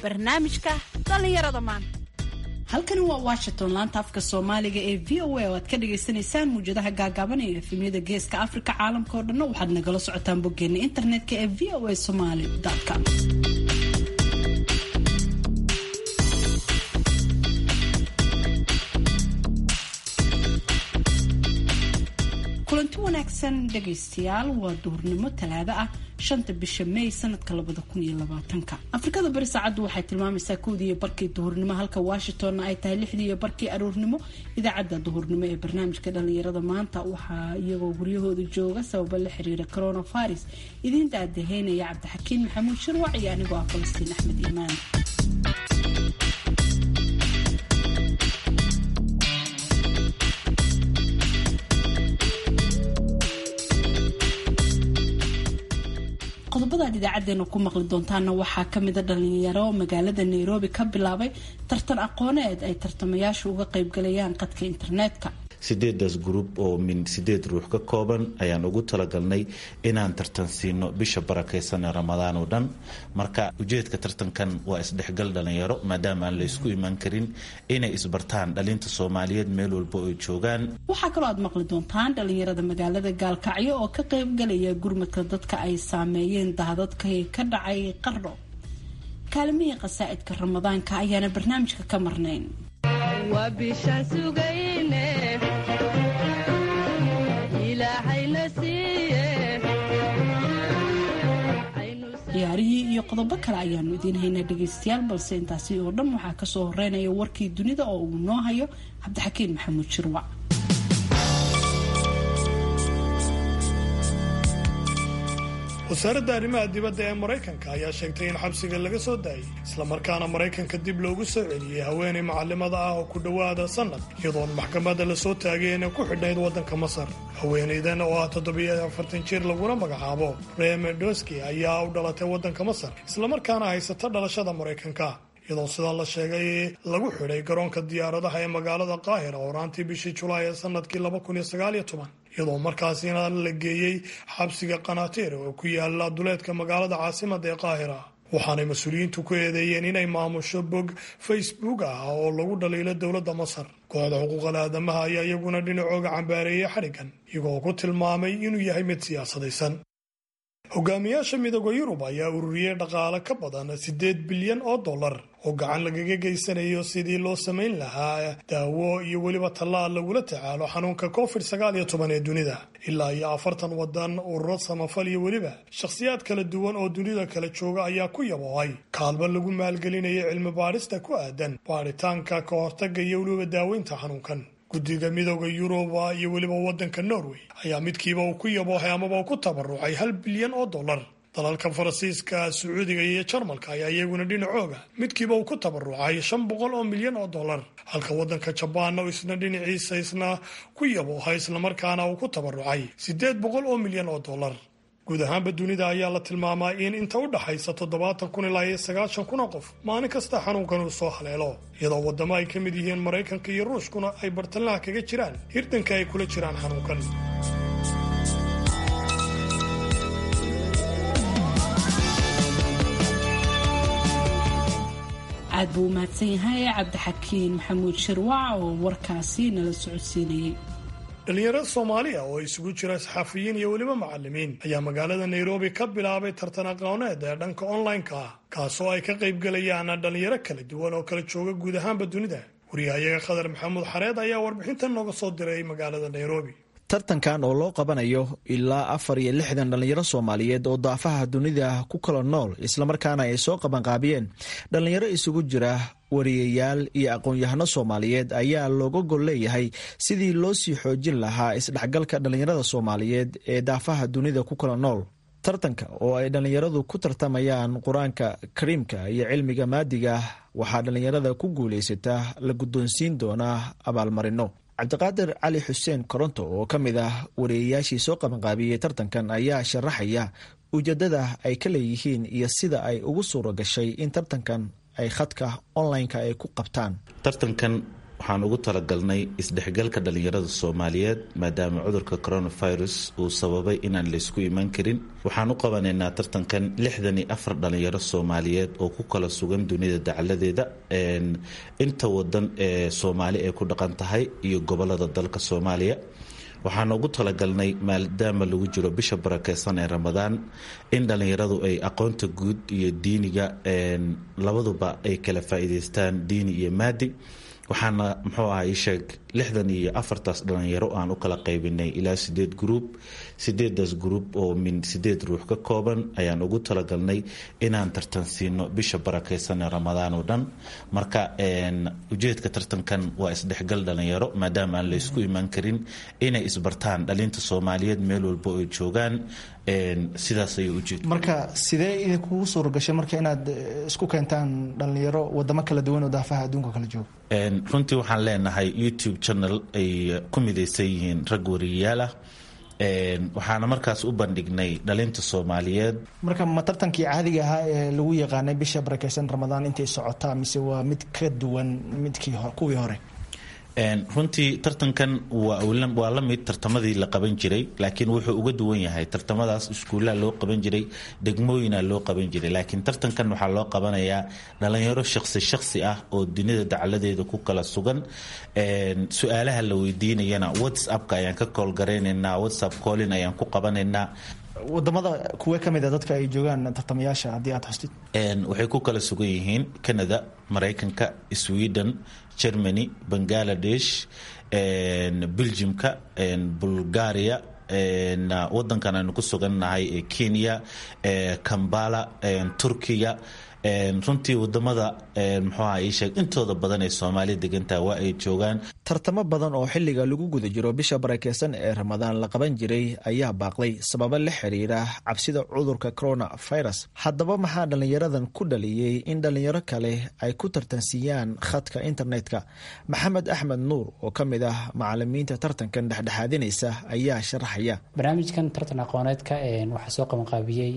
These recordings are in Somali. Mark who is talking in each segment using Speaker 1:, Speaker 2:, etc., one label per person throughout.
Speaker 1: barnaamijka dhallinyarada maanta
Speaker 2: halkani waa washington laanta afka soomaaliga ee v o a oo aad ka dhagaysanaysaan muwjadaha gaagaaban ee efemyada geeska afrika caalamka oo dhanna waxaad nagala socotaan boggeena internetka ee v o a somaly com kulanti wanaagsan dhegaystayaal waa duhurnimo talaado ah shanta bisha may sanadka labada kun iyo labaatanka afrikada bari saacaddu waxay tilmaamaysaa kowdii iyo barkii duhurnimo halka washingtonna ay tahay lixdii iyo barkii aroornimo idaacadda duhurnimo ee barnaamijka dhalinyarada maanta waxaa iyagoo guryahooda jooga sababo la xiriira coronavirus idiin daadaheynaya cabdixakiin maxamuud shirwac iyo anigoo ah falastiin axmed iimaan qodobadaad idaacadeena ku maqli doontaana waxaa kamida dhalinyaro magaalada nairobi ka bilaabay tartan aqooneed ay tartamayaashu uga qaybgalayaan qadka internetka
Speaker 3: sideedaas gruub oo min sideed ruux ka kooban ayaan ugu talagalnay inaan tartan siino bisha barakeysan ee ramadaan oo dhan marka ujeedka tartankan waa isdhexgal dhalinyaro maadaama aan la ysku imaan karin inay isbartaan dhalinta soomaaliyeed meel walba oy joogaan
Speaker 2: waxaa kaloo aad maqli doontaan dhalinyarada magaalada gaalkacyo oo ka qaybgalaya gurmadka dadka ay saameeyeen daadadkay ka dhacay qardho kaalimihii qasaa'idka ramadaanka ayaana barnaamijka ka marnayn ciyaarihii iyo qodobo kale ayaanu idiin haynaa dhegaystayaal balse intaasi oo dhan waxaa kasoo horeynaya warkii dunida oo uu noo hayo cabdixakiin maxamuud shirwac
Speaker 4: wasaaradda arrimaha dibadda ee maraykanka ayaa sheegtay in xabsiga laga soo daayay islamarkaana maraykanka dib loogu soo celiyey haweenay macalimada ah oo ku dhowaada sannad iyadoon maxkamadda lasoo taagay inay ku xidhnayd waddanka masar haweenaydan oo ah toddobiyo afartan jir laguna magacaabo remedoski ayaa u dhalatay waddanka masar islamarkaana haysata dhalashada maraykanka iyadoo sidaa la sheegay lagu xidhay garoonka diyaaradaha ee magaalada qaahira horaantii bishii julaay ee sanadkii iyadoo markaasina la geeyey xabsiga kanaateer oo ku yaala duleedka magaalada caasimada ee qaahira waxaanay mas-uuliyiintu ku eedeeyeen inay maamusho bog facebook ah oo lagu dhaliilo dowladda masar kooxda xuquuqal aadamaha ayaa iyaguna dhinacooga cambaareeyey xadhiggan iyagoo ku tilmaamay inuu yahay mid siyaasadaysan hogaamiyaasha midooda yurub ayaa ururiyey dhaqaale ka badan siddeed bilyan oo dollar oo gacan lagaga geysanayo sidii loo samayn lahaa daawo iyo weliba tallaal lagula tacaalo xanuunka covid sagaal iyo toban ee dunida ilaa iyo afartan wadan ururo samafal iyo weliba shakhsiyaad kala duwan oo dunida kala jooga ayaa ku yaboohay kaalmo lagu maalgelinaya cilmi baadhista ku aadan baadhitaanka ka hortaga iyo weliba daaweynta xanuunkan guddiga midooda yuruba iyo weliba waddanka norway ayaa midkiiba uu ku yaboohay amaba uu ku tabarucay hal bilyan oo dollar dalalka faransiiska sacuudiga iyo jarmalka ayaa iyaguna dhinacooga midkiiba uu ku tabarucay shan boqol oo milyan oo dollar halka waddanka jabaanna isna dhinaciisa isna ku yaboohay islamarkaana uu ku tabarucay siddeed boqol oo milyan oo dollar guud ahaanba dunida ayaa la tilmaamaa in inta u dhaxaysa toddobaatan kun ilaa iyo sagaashan kun oo qof maalin kasta xanuunkan uu soo haleelo iyadoo waddamo ay ka mid yihiin maraykanka iyo ruushkuna ay bartalaha kaga jiraan hirdanka ay kula jiraan xanuunkan
Speaker 2: aad buu u mahadsan yahay cabdixakiin maxamuud shirwac oo warkaasi nala socodsiinayay
Speaker 4: dhalinyarada soomaaliya oo isugu jira saxafiyiin iyo weliba macalimiin ayaa magaalada nairobi ka bilaabay tartan aqooneed ee dhanka online-ka ah kaasoo ay ka qaybgalayaan dhalinyaro kala duwan oo kala jooga guud ahaanba dunida wariyahayaga khadar maxamuud xareed ayaa warbixintan nooga soo diray magaalada nairobi
Speaker 5: tartankan oo loo qabanayo ilaa afar iyo lixdan dhallinyaro soomaaliyeed oo daafaha dunida ku kala nool islamarkaana ay soo qabanqaabiyeen dhallinyaro isugu jira wariyayaal iyo aqoon-yahano soomaaliyeed ayaa looga gol leeyahay sidii loo sii xoojin lahaa isdhexgalka dhallinyarada soomaaliyeed ee daafaha dunida ku kala nool tartanka oo ay dhallinyaradu ku tartamayaan qur-aanka kariimka iyo cilmiga maadiga waxaa dhallinyarada ku guulaysataa la guddoonsiin doonaa abaalmarino cabdiqaadir cali xuseen koronto oo ka mid ah wariyayaashii soo qabanqaabiyey tartankan ayaa sharaxaya ujeedada ay ka leeyihiin iyo sida ay ugu suura gashay in tartankan ay khadka online-ka ay ku qabtaan
Speaker 3: tartankan waxaan ugu talagalnay isdhexgalka dhalinyarada soomaaliyeed maadaama cudurka coronavirus uu sababay inaan laysku imaan karin waxaan u qabanaynaa tartankan lixdan iyo afar dhalinyaro soomaaliyeed oo ku kala sugan dunida dacaladeeda inta wadan ee soomaali ay ku dhaqan tahay iyo gobolada dalka soomaaliya waxaan ugu talagalnay maadaama lagu jiro bisha barakeysan ee ramadaan in dhallinyaradu ay aqoonta guud iyo diiniga labaduba ay kala faa'iidaystaan diini iyo maadi waxaana muxuu aha ii sheeg lixdan iyo afartaas dhalinyaro aan u kala qaybinay ilaa sideed gruub sideedaas gruub oo min sideed ruux ka kooban ayaan ugu talagalnay inaan tartan siino bisha barakeysan ee ramadaan oo dhan marka ujeedka tartankan waa isdhexgal dhalinyaro maadaama aan laysku imaan karin inay isbartaan dhalinta soomaaliyeed meel walba ay joogaan sidaas ayay ujeed
Speaker 6: marka sidee idinkugu suuragashay marka inaad isku keentaan dhalinyaro wadamo kala duwan oo daafaha adduunka kala jooga
Speaker 3: runtii waxaan leenahay youtube channel ay ku midaysan yihiin rag wariyayaal ah waxaana markaas u bandhignay dhalinta soomaaliyeed
Speaker 6: marka ma tartankii caadiga ahaa ee lagu yaqaanay bisha barakeysan ramadaan intay socotaa mise waa mid ka duwan midkii kuwii hore
Speaker 3: runtii tartankan waa la mid tartamadii la qaban jiray laakiin wuxuu uga duwan yahay tartamadaas iskuullaha loo qaban jiray degmooyina loo qaban jiray laakiin tartankan waxaa loo qabanayaa dhalinyaro shaqsi shaqsi ah oo dunida dacaladeeda ku kala sugan su-aalaha la weydiinayana whatsappka ayaan ka koolgaraynaynaa whatsapp collin ayaan ku qabanaynaa
Speaker 6: wadamada kuwe ka mid a dadka ay joogaan tartamayaasha haddii aad xustid
Speaker 3: waxay ku kala sugan yihiin canada maraykanka sweden germany bangaladesh belgiumka bulgaria wadankan aynu ku sugannahay ee kenya kambala turkiya runtii wadamada muxuuha ii sheeg intooda badan ee soomaaliya degantaha waa ay joogaan
Speaker 5: tartamo badan oo xilliga lagu guda jiro bisha barakeysan ee ramadaan la qaban jiray ayaa baaqday sababo la xiriira cabsida cudurka coronavirus haddaba maxaa dhallinyaradan ku dhaliyey in dhallinyaro kale ay ku tartansiiyaan khadka internetka maxamed axmed nuur oo ka mid ah macalimiinta tartankan dhexdhexaadinaysa ayaa sharaxaya
Speaker 7: barnaamijkan tartan aqooneedka waxaa soo qabanqaabiyey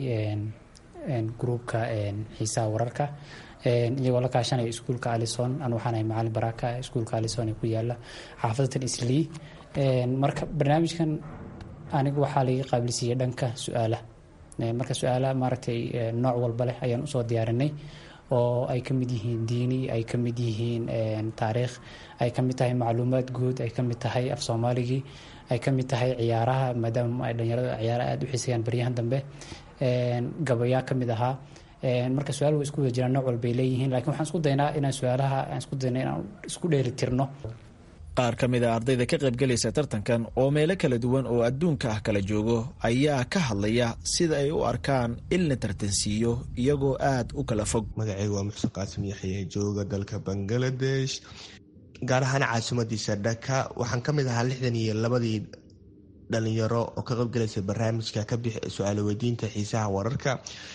Speaker 7: gruubka xiisaha wararka iyagoo la kaashanaya iskuulka alison an waxaanahay macalin baraka iskuulka alison ee ku yaala xaafadatan islii marka barnaamijkan anigu waxaa laga qaabilsiiyey dhanka su-aalaha marka su-aalaha maaragtay nooc walba leh ayaan usoo diyaarinay oo ay ka mid yihiin diini ay ka mid yihiin taariikh ay ka mid tahay macluumaad guud ay ka mid tahay af soomaaligii ay ka mid tahay ciyaaraha maadaama ay dhalinyarada ciyaaraha aada u xiisayaan baryahan dambe gabayaa ka mid ahaa marka su-aal way isku wada jiraan nooc walbay leeyihiin lakiin waxaan isku daynaa inaan su-aalaha aan isku dayna inaan isku dheeli tirno
Speaker 5: qaar ka mid a ardayda ka qaybgelaysa tartankan oo meelo kala duwan oo adduunka ah kala joogo ayaa ka hadlaya sida ay u arkaan in la tartansiiyo iyagoo aada u kala fog
Speaker 8: magacayga waa muxsen qaasim yaxye jooga dalka bangaladesh gaar ahaan caasimadiisa dhaka waxaan ka mid ahaa lixdan iyo labadii dhalinyaro oo ka qaybgalaysa barnaamijka ka bix su-aalo weydiinta xiisaha wararka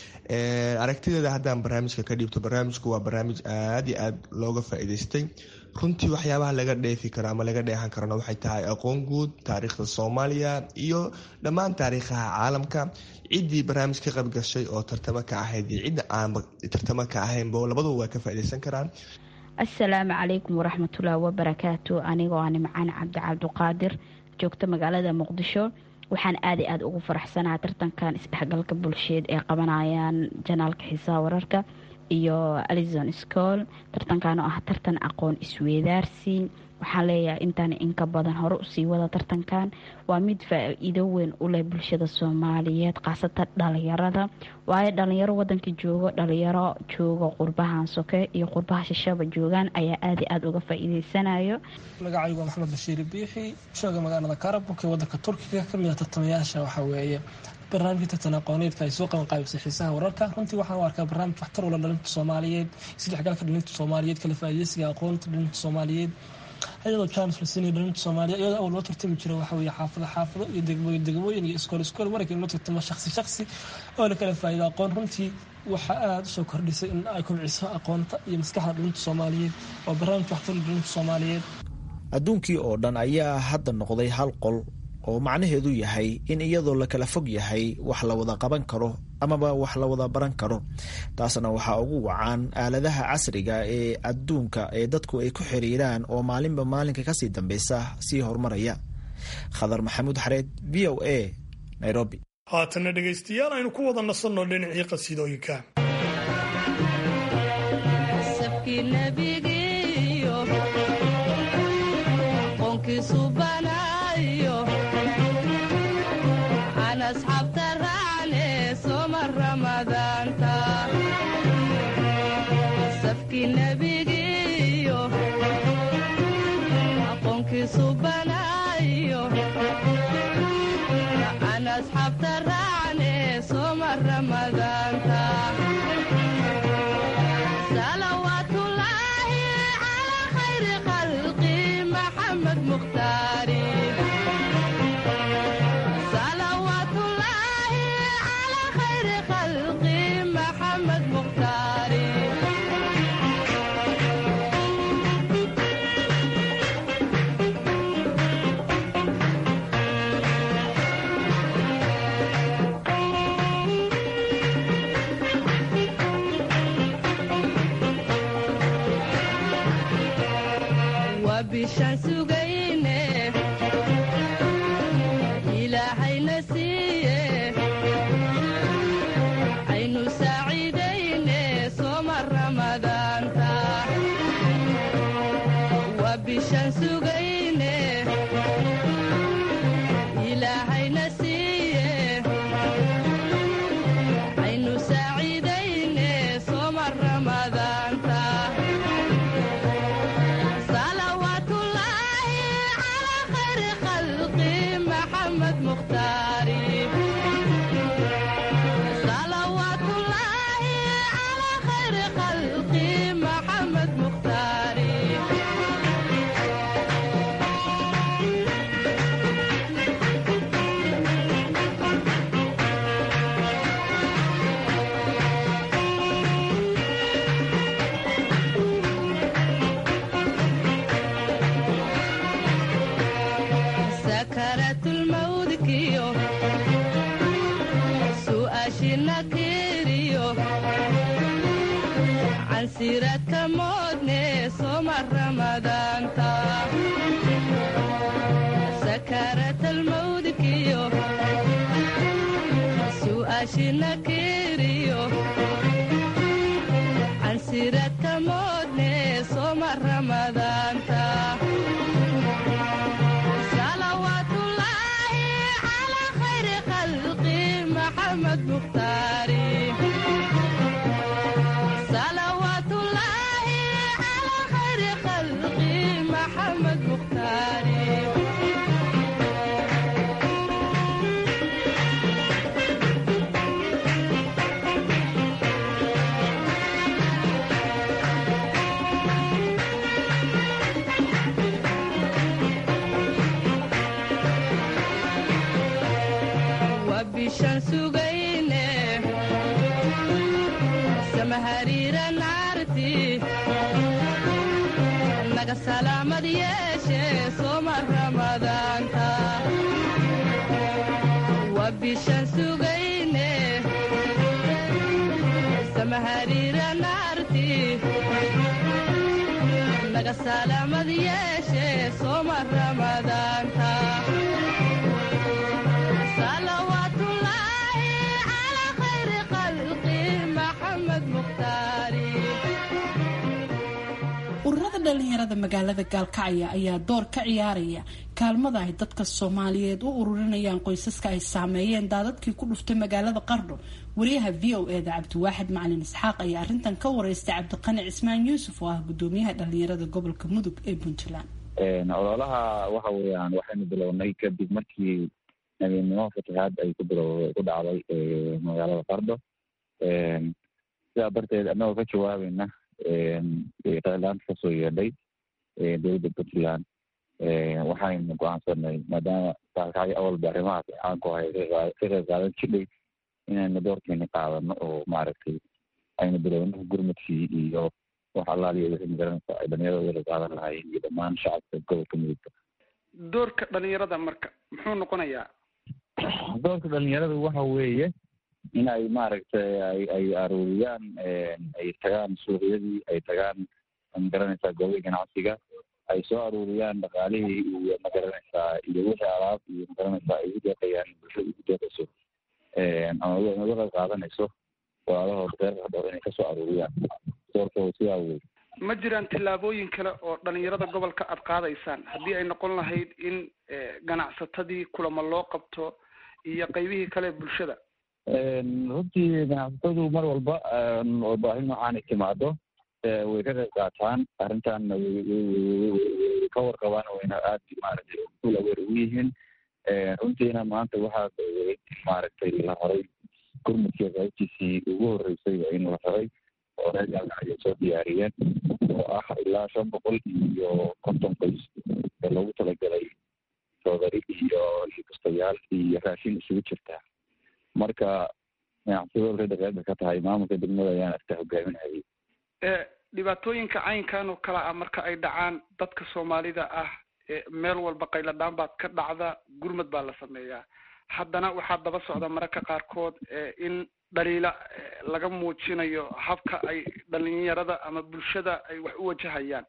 Speaker 8: aragtideeda haddaan barnaamijka ka dhiibto barnaamijku waa barnaamij aada iyo aada looga faa-iideystay runtii waxyaabaha laga dheefi karo ama laga dheehan karona waxay tahay aqoon guud taariikhda soomaaliya iyo dhammaan taariikhaha caalamka ciddii barnaamij ka qaybgashay oo tartamo ka ahayd iyo cidda aanba tartamo ka ahaynba labaduba waa ka faa-ideysan karaan
Speaker 9: assalaamu calaykum waraxmatullaahi wabarakaatu anigoo ah nimcaan cabdi cabdiqaadir joogta magaalada muqdisho waxaan aada i aada ugu faraxsanaha tartankan isdhexgalka bulsheed ee qabanayaan janaalka xiisaha wararka iyo alison school tartankan oo ah tartan aqoon isweedaarsi waxaan leeyahay intaan inka badan hore usii wada tartankan waa mid faa-iido weyn u leh bulshada soomaaliyeed khaasatan dhalinyarada waayo dhalinyaro wadanka joogo dhalinyaro joogo qurbahan soke iyo qurbaha shashaba joogaan ayaa aada i aada uga faa-iideysanayo
Speaker 10: magacaygu waa maxamed bashiir biixi jooga magaalada karabuk ee wadanka turkiga kamid a tartamayaasha waxaa weeye barnaamijka tartan aqooneedka ay soo qaban qaabisay xiisaha wararka runtii waxaan u arkaa barnaamij waxtar ula dhalinta soomaaliyeed isdhexgalka dhalinta soomaaliyeed kala faaideysiga aqoonta dhalinta soomaaliyeed iyadoo james lasini dhalinta soomaaliya iyadoo awal loo tartami jiro waxa weeye xaafado xaafado iyo degmooyin degmooyin iyo iskool iskool marka in loo tartamo shaksi shaksi oo la kala faa'iido aqoon runtii waxaa aada usoo kordhisay in ay kobciso aqoonta iyo maskaxda dhalinta soomaaliyeed waa barnaamij waxtar ula dhalinta soomaaliyeed
Speaker 5: adduunkii oo dhan ayaa hadda noqday hal qol oo macnaheedu yahay in iyadoo la kala fog yahay wax la wada qaban karo amaba wax la wada baran karo taasna waxaa ugu wacan aaladaha casriga ee adduunka ee dadku ay ku xiriiraan oo maalinba maalinka kasii dambeysa sii horumaraya khadar maxamuud xareed v o a nairobi
Speaker 4: haatanna dhegaystayaal aynu ku wada nasanno dhinacii qasiidooyinka
Speaker 2: ururada dhalinyarada magaalada gaalkacya ayaa door ka ciyaaraya kaalmada ay dadka soomaaliyeed u ururinayaan qoysaska ay saameeyeen daadadkii ku dhuftay magaalada qardho wariyaha v o eda cabdiwaaxid macalin isxaaq ayaa arrintan ka wareystay cabdiqani cismaan yuusuf oo ah gudoomiyaha dhalinyarada gobolka mudug ee puntland
Speaker 11: ololaha waxa weeyaan waxaynu bilownay kadib markii nabinimo fatahaad ay ku bilo ku dhacday magaalada qardho sidaa darteed annagoo ka jawaabayna qeylaanta kasoo yeedhay dowladda puntland waxaynu go-aansanay maadaama gaalkacyo awalba arrimahaas caanku ahay ka qeyb qaadan jidhay inaynu doorkeeni qaadano oo maaragtay aynu bilowno gurmadkii iyo wax allaaliya wixii magaranaysa ay dhalinyarada wada qaadan lahaayeen iyo dhammaan shacabka gobolka mudugta
Speaker 12: doorka dhalinyarada marka muxuu noqonayaa
Speaker 11: doorka dhalinyarada waxa weeye in ay maaragtay ay ay aruuriyaan ay tagaan suuqyadii ay tagaan magaranaysaa goobihii ganacsiga ay soo aruuriyaan dhaqaalihii iyo magaranaysaa iyo wixii alaab iyo magaranaysaa ay ugu deeqayaan bulshada ugu deeqayso ama uga qayb qaadanayso walaalahood reer qardhoor inay kasoo aruuriyaan doorkooda sidaa wey
Speaker 12: ma jiraan tillaabooyin kale oo dhalinyarada gobolka aad qaadaysaan haddii ay noqon lahayd in ganacsatadii kulamo loo qabto iyo qaybihii kale bulshada
Speaker 11: runtii ganacsatadu mar walba oo baahi noocaanay timaado way ka qayb qaataan arrintan ka warqabaan wayna aad maaragtay kul aweer ugu yihiin runtiina maanta waxaa maaragtay la horay gurmudkii qaybtiisii ugu horreysay in la horay oo reer gaalgacyo soo diyaariyeen oo ah ilaa shan boqol iyo konton qoys ee loogu talagalay soodari iyo bustayaal iyo raashin isugu jirta marka ganacsado reeda qeybta ka tahay maamulka degmada ayaan arta hogaaminayay
Speaker 12: dhibaatooyinka caynkan oo kale ah marka ay dhacaan dadka soomaalida ah meel walba qayladhaan baad ka dhacda gurmad baa la sameeyaa haddana waxaa daba socda mararka qaarkood in dhaliila laga muujinayo habka ay dhalinyarada ama bulshada ay wax u wajahayaan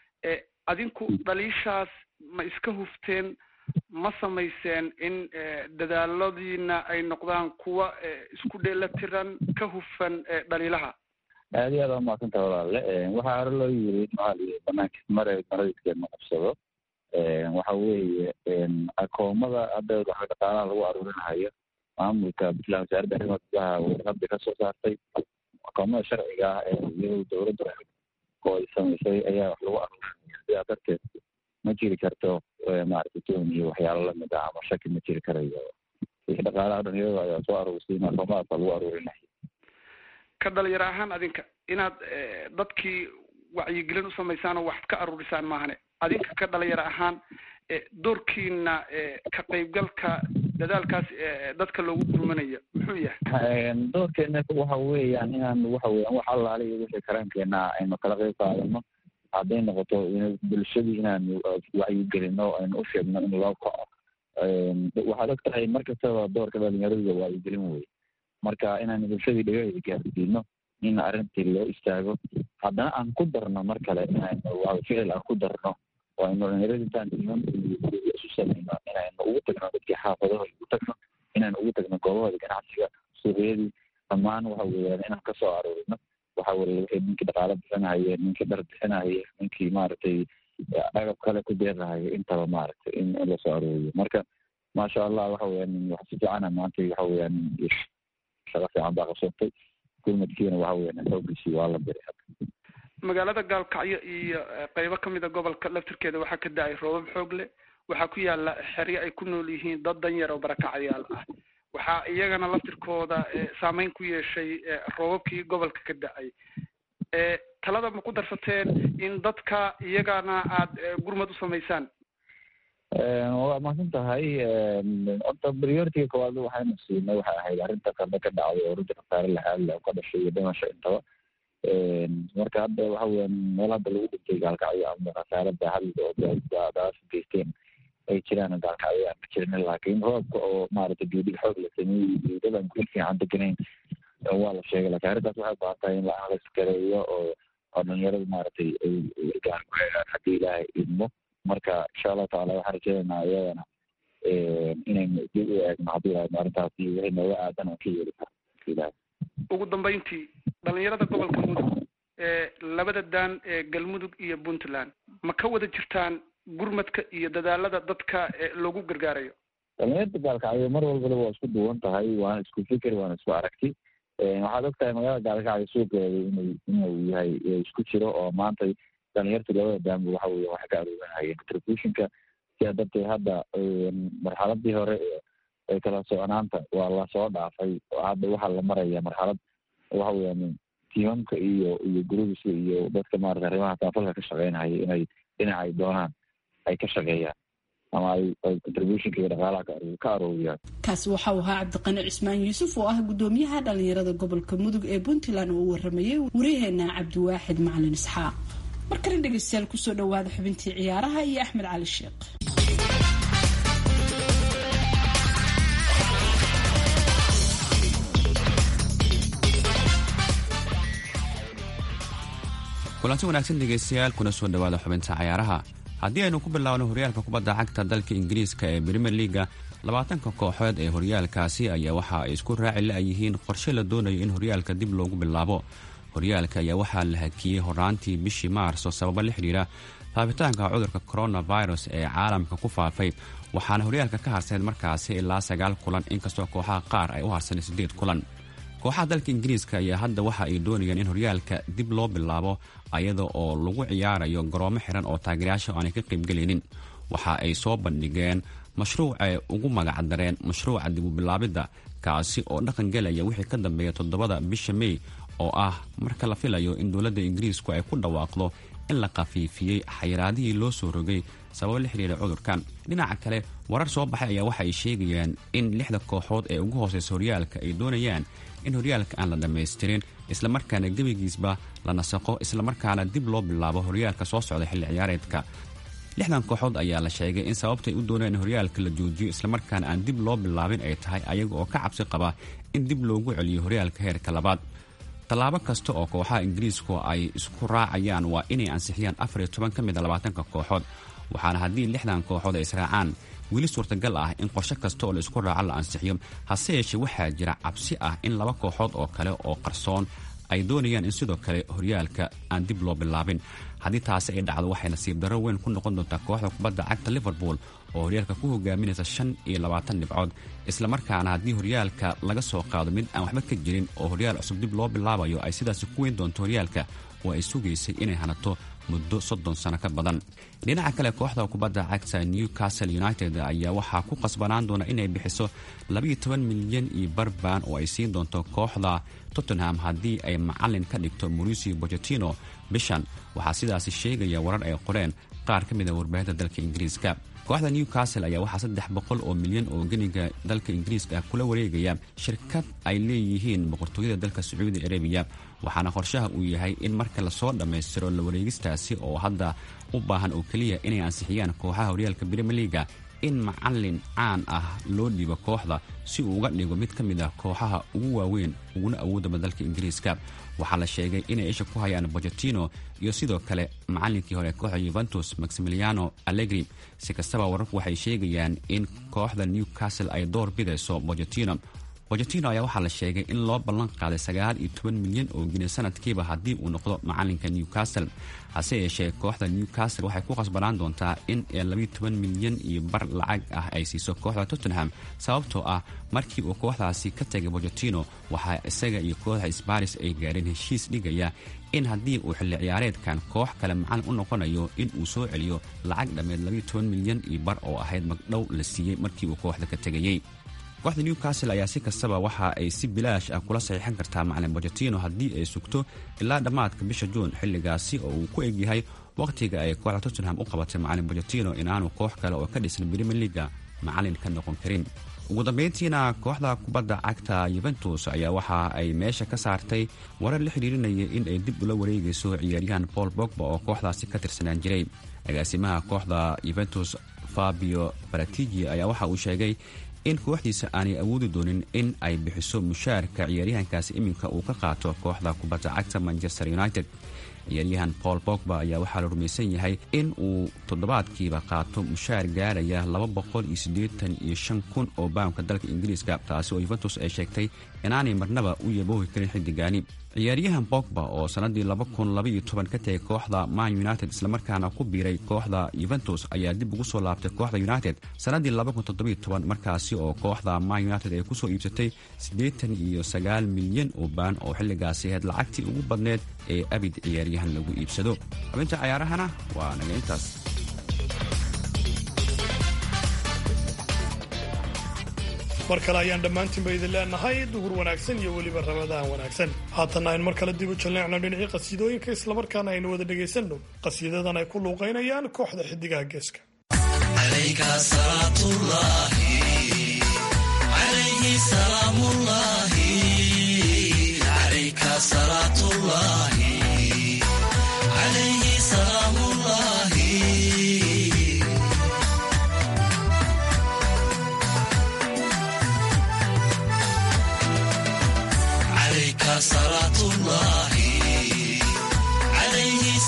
Speaker 12: adinku dhaliishaas ma iska hufteen ma samayseen in dadaaladiina ay noqdaan kuwa isku dheelatiran ka hufan dhaliilaha
Speaker 11: aad iyo aad aa umaadsantaha walaale waxaa hore loo yiri maali banaanka mare maradkeed ma qabsado waxa weeye akoomada hadda waxa dhaqaalaha lagu aruurinahayo maamulka puntland wasaaradda arrimaha gudaha warqada kasoo saartay akoomada sharciga ah ee iyado dowladda oo ay samaysay ayaa wax lagu aruurinaya sidaa darteed ma jiri karto maaragtay toon iyo waxyaalo lamid ah ama shaki ma jiri karayo wixii dhaqaalaha dhan iyadoo ayaa soo aruursay akoomadaas baa lagu aruurinaya
Speaker 12: ka dhalinyaro ahaan adinka inaad dadkii wacyigelin u samaysaan oo waxad ka aruurisaan maahane adinka ka dhalinyaro ahaan doorkiina ka qaybgalka dadaalkaas dadka loogu gurmanayo muxuu yahay
Speaker 11: doorkeena waxa weeyaan inaan waxa weeyaan wax allaale iyo wixii karaankeena aynu kala qayb qaadano hadday noqoto bulshadii inaan wacyigelino aynu u sheegno in loo kaco waxaad og tahay mar kastaba doorka dhalinyarada wacyigelin wey marka inaan bulshadii dhagaheeda gaarsiino in arrintii loo istaago haddana aan ku darno mar kale inaynu ficil aan ku darno oo aynu dhalinyarada intaan iman isu samayno inaynu ugu tagno dadkii xaafadahooda ugu tagno inaynu ugu tagno goobahooda ganacsiga suuqyadii dhammaan waxa weeyaan inaan kasoo aruurino waxa weye wixii ninkii dhaqaalo bixinahaye ninkii dhar bixinahaye ninkii maaragtay agab kale ku deeqahayo intaba maaragtay in lasoo aruuriyo marka maasha allah waxa weeyaan wax si fiicana maanta waxa weeyaan shaqo fiican baa qabsatay gurmadkiina waxa weeyaan xoogiisii waa la diray hadda
Speaker 12: magaalada gaalkacyo iyo qeybo kamid a gobolka laftirkeeda waxaa ka da-ay roobab xoog leh waxaa ku yaala xeryo ay ku nool yihiin dad danyar oo barakacyaal ah waxaa iyagana laftirkooda saameyn ku yeeshay roobabkii gobolka ka da-ay talada ma ku darsateen in dadka iyagana aada gurmad u samaysaan
Speaker 11: waa mahadsan tahay horta prioritiga koowaad waxaynu siinay waxay ahayd arrinta qada ka dhacday oo runtii khasaare laxaad leh ka dhashay iyo dhimasho intaba marka hadda waxa weeyaan meel hadda lagu dhintay gaalkacyo ama khasaare baaxad oo daas geysteen ay jiraan gaalkacyo aan ka jirin laakiin roobka oo maaragtay geedig xoog la sameeyey geedadan gul fiican deganayn waa la sheegay laakiin arrintaas waxay baahan tahay in la iskareeyo oo oo dhalinyarada maaragtay ay gaar ku helaan haddii ilaahay idmo marka insha allahu tacaala waxaan rajeynaynaa iyadana inaynu dib u eegno haddii ilahay arrintaasi wixii nooga aadan aan ka yeeli karo ilahay
Speaker 12: ugu dambeyntii dhalinyarada gobolka mudug ee labada daan ee galmudug iyo puntland ma ka wada jirtaan gurmadka iyo dadaalada dadka loogu gargaarayo
Speaker 11: dhalinyarada gaalkacyo mar walbaba waa isku duwan tahay waana isku fikir waana isku aragti waxaad og tahay magaalada gaalkacyo suuqeeda inuu inuu yahay isku jiro oo maanta dhalinyarta labada daanba waxa weya waxay ka aruurinayeen contributionka sidaa darteed hadda marxaladii hore ee kala soconaanta waa lasoo dhaafay hadda waxaa la maraya marxalad waxa weeyaan tiimamka iyo iyo grubiska iyo dadka maarata arrimaha taafalka ka shaqeynaya inay dhinaca ay doonaan ay ka shaqeeyaan ama ay ay contributionka iyo dhaqaalaha ka arooriyaan
Speaker 2: kaasi waxa uu ahaa cabdiqani cismaan yuusuf oo ah guddoomiyaha dhalinyarada gobolka mudug ee puntland oo u waramayay waryaheena cabdiwaaxid macalin isxaaq markale dhegeystayaal kusoo dhawaada xubintii ciyaaraha iyo axmed cali sheekh
Speaker 13: kulanti wanaagsan dhegaystayaal kuna soo dhowaada xubinta cayaaraha haddii aynu ku bilaabno horyaalka kubadda cagta dalka ingiriiska ee brimier liaga labaatanka kooxood ee horyaalkaasi ayaa waxa ay isku raaci la-yihiin qorshe la doonayo in horyaalka dib loogu bilaabo horyaalka ayaa waxaa la hakiyey horaantii bishii maarso sababo la xidhiira faafitaanka cudurka coronavirus ee caalamka ku faafay waxaana horyaalka ka harsaneed markaasi ilaa sagaal kulan inkastoo kooxaha qaar ay u harsanay siddeed kulan kooxaha dalka ingiriiska ayaa hadda waxa ay doonayaan in horyaalka dib loo bilaabo ayada oo lagu ciyaarayo garoomo xiran oo taageerayaasha aanay ka qaybgelaynin waxa ay soo bandhigeen mashruuc ay ugu magacdareen mashruuca dib u bilaabidda kaasi oo dhaqan gelaya wixii ka dambeeya toddobada bisha mey oo ah marka la filayo in dowladda ingiriisku ay ku dhawaaqdo in la khafiifiyey xayiraadihii loo soo rogay sababo la xidhiira cudurkan dhinaca kale warar soo baxay ayaa waxa ay sheegayaan in lixda kooxood ee ugu hooseysa horyaalka ay doonayaan in horyaalka aan la dhammaystirin islamarkaana gebigiisba la nasaqo islamarkaana dib loo bilaabo horyaalka soo socda xilli ciyaareedka lixdan kooxood ayaa la sheegay in sababtay u doonayaan in horyaalka la joojiyo islamarkaana aan dib loo bilaabin ay tahay ayaga oo ka cabsi qaba in dib loogu celiyo horyaalka heerka labaad tallaabo kasta oo kooxaha ingiriisku ay isku raacayaan waa inay ansixiyaan afar iyo toban ka mid a labaatanka kooxood waxaana haddii lixdan kooxood ay israacaan weli suurtagal ah in qorshe kasta oo la isku raaco la ansixiyo hase yeeshee waxaa jira cabsi ah in laba kooxood oo kale oo qarsoon ay doonayaan in sidoo kale horyaalka aan dib loo bilaabin haddii taasi ay dhacdo waxay nasiib darro weyn ku noqon doontaa kooxda kubadda cagta liverpool oo horyaalka ku hogaaminaysa shan iyo labaatan dhibcood islamarkaana haddii horyaalka laga soo qaado mid aan waxba ka jirin oo horyaal cusub dib loo bilaabayo ay sidaasi ku weyn doonto horyaalka oo ay sugaysay inay hanato muddo soddon sano ka badan dhinaca kale kooxda kubadda cagta newcastle united ayaa waxaa ku qasbanaan doona inay bixiso labayo toban milyan iyo barbaan oo ay siin doonto kooxda tottenham haddii ay macalin ka dhigto mauricio bochetino bishan waxaa sidaasi sheegaya warar ay qoreen qaar ka mid a warbaahinta dalka ingiriiska kooxda newcastle ayaa waxaa saddex boqol oo milyan oo geniga dalka ingiriiska kula wareegaya shirkad ay leeyihiin boqortooyada dalka sacuudi arabiya waxaana qorshaha uu yahay in marka lasoo dhammaystiro la wareegistaasi oo hadda u baahan oo keliya inay ansixiyaan kooxaha horyaalka brimier liaga in macalin caan ah loo dhiibo kooxda si uu uga dhigo mid ka mid ah kooxaha ugu waaweyn uguna awoodaba dalka ingiriiska waxaa la sheegay inay isha ku hayaan bochetino iyo sidoo kale macalinkii hore kooxda yuventus maximiliano allegri si kastaba wararku waxay sheegayaan in kooxda newcastle ay door bidayso bochetino bochetino ayaa waxaa la sheegay in loo ballan qaaday sagaal iyo toban milyan oo gine sanadkiiba haddii uu noqdo macalinka newcastle hase yeeshee kooxda newcastle waxay ku khasbanaan doontaa in labayo toban milyan iyo bar lacag ah ay siiso kooxda tottenham sababtoo ah markii uu kooxdaasi ka tegay bochetino waxaa isaga iyo kooxda sbaris ay gaadheen heshiis dhigaya in haddii uu xilli ciyaareedkan koox kale macalin u noqonayo in uu soo celiyo lacag dhammeed labayo toban milyan iyo bar oo ahayd magdhow la siiyey markii uu kooxda ka tegayey kooxda newcastle ayaa si kastaba waxa ay si bilaash ah kula saxiixan kartaa macalin bochetino haddii ay sugto ilaa dhammaadka bisha juun xilligaasi oo uu ku egyahay wakhtiga ay kooxda tottenham u qabatay macalin bochetino inaanu koox kale oo ka dhisan brimier liaga macalin ka noqon karin ugu dambeyntiina kooxda kubadda cagta yuventus ayaa waxa ay meesha ka saartay warar la xidhiirinaya in ay dib ula wareegayso ciyaaryahan paul bogba oo kooxdaasi ka tirsanaan jiray agaasimaha kooxda yuventus fabio baratigi ayaa waxa uu sheegay in kooxdiisa aanay awoodi doonin in ay bixiso mushaarka ciyaaryahankaasi iminka uu ka qaato kooxda kubadda cagta manchester united ciyaaryahan paul bogba ayaa waxaa la rumaysan yahay in uu toddobaadkiiba qaato mushaar gaaraya laba boqol iyo siddeetan iyo shan kun oo baamka dalka ingiriiska taasi oo yuventus ay sheegtay inaanay marnaba u yaboohi karin xiddigaani ciyaaryahan bogba oo sannaddii laba kun labaiyo toban ka tegay kooxda man united islamarkaana ku biiray kooxda yuventus ayaa dib ugu soo laabtay kooxda united sannaddii laba kun toddobiyo toban markaasi oo kooxda man united ay kusoo iibsatay siddeetan iyo sagaal milyan oo baan oo xilligaasi ahayd lacagtii ugu badneed ee abid ciyaaryahan lagu iibsado xubinta cayaarahana waa naga intaas
Speaker 4: mar kale ayaan dhammaantiinba idin leenahay duhur wanaagsan iyo weliba ramadaan wanaagsan haatanna aynu mar kale dib u jalleecno dhinacii qasiidooyinka islamarkaana aynu wada dhegaysanno qasiidadan ay ku luuqaynayaan kooxda xidigaha geeska
Speaker 14: صلاة الله عليه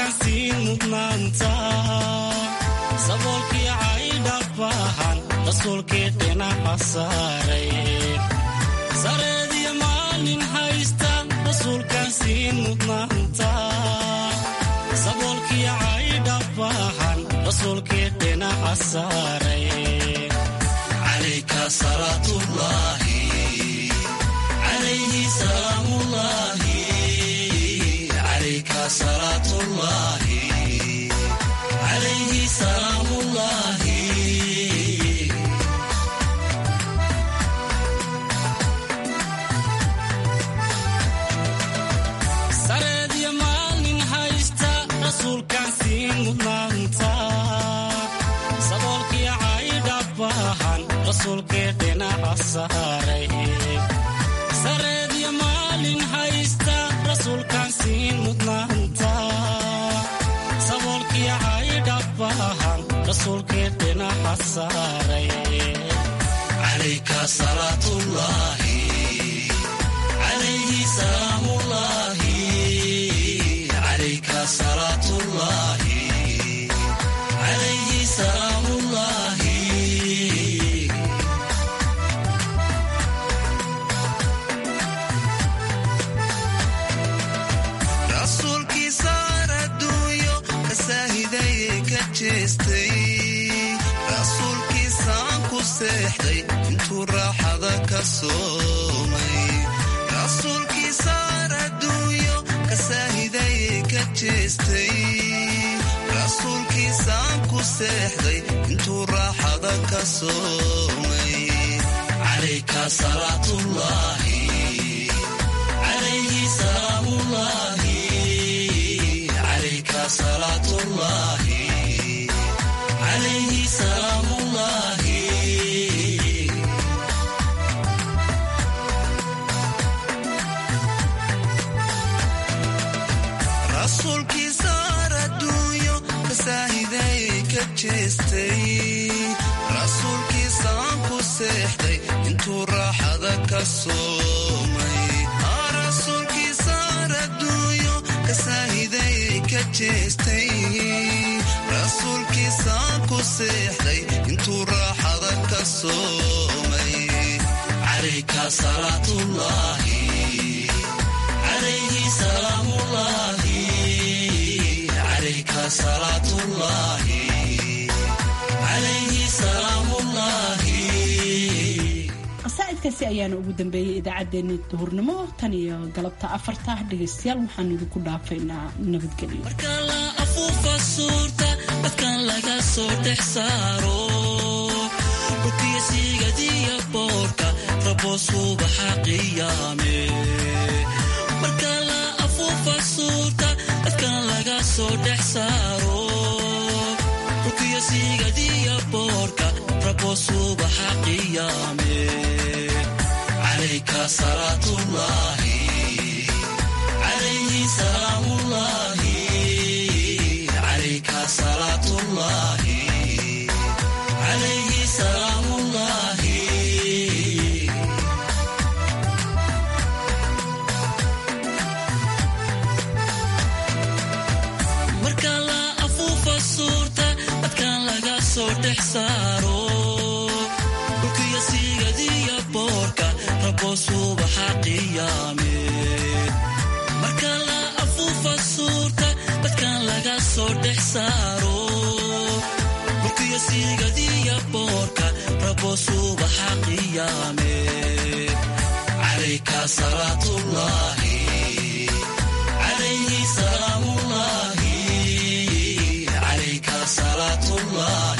Speaker 14: rasuulkaan siin mudnaanta saboolkii caydhabahan rasuulkii dhinaca saaray sareediyo maalin haysta rasuulkaan siin mudnaanta saboolkii caydhabahan rasuulkii dhinaca saaray calayka salaatullaahi calayhi salaamullaahi calayka salaatullaahi calayhi salaamullaahi sareediyo maalin haysta rasuulkaan siin mudnaanta saboolkii caydhabahan rasuulkii dhinaca saaray sareediyo maalin haysta rasuulkaan siin mudnaanta saboolkii caydhabahan rasuulkii dhinaca saaray calayka salaatullaahi calayhi salaamullaahi calayka salaatullaahi calayhi salaamullaahi rasuulkii saar adduunyo ka saahidaye ka jeestay rasuulkii saan ku seexday intuu raaxada ka soomay rasuulkii saar adduunyo ka saahidaye ka jeestay rasuulkii saan ku seexday intuu raaxada ka soomay calayka salaatullaahi calayhi salaamullaahi calayka salaatullaahi calayhi salaamullaahi rasuulkii saar adduunyo ka saahidaye ka jeestay rasuulkii saan ku seexday intuu raaxada ka soomay rasuulkii saar adduunyo ka saahidaye ka jeestay rasuulkii saan ku seexday intuu raaxada ka soomay calayka salaatullaahi calayhi salaamullaahi calayka salaatullaahi calayhi salaamullaahi
Speaker 2: qasaa'idkaasi ayaana ugu dambeeyey idaacaddeenna duhurnimo tan iyo galabta afarta dhegaystayaal waxaanu idinku dhaafaynaa nabadgelyo
Speaker 14: la afuufa suurta dadkan laga soo dhex saaro dhulkiyo siigadiya boorka rabo subaxa qiyaame marka la afuufa suurta dadkan laga soo dhex saaro dhulkiyo siigadiya boorka rabo subaxa qiyaame calayka salaatullaahi calayhi salaamullaahi calayka salaatullaahi calayhi salaamullaahi marka la afuufa suurta dadkan laga soo dhex saaro dhulkiyo siigadiya boorka rabo subaxa qiyaame marka la afuufa suurta dadkan laga soo dhex saaro dhulkiyo siigadiya boorka rabo subaxa qiyaame calayka salaatullaahi calayhi salaamullaahi calayka salaatullaahi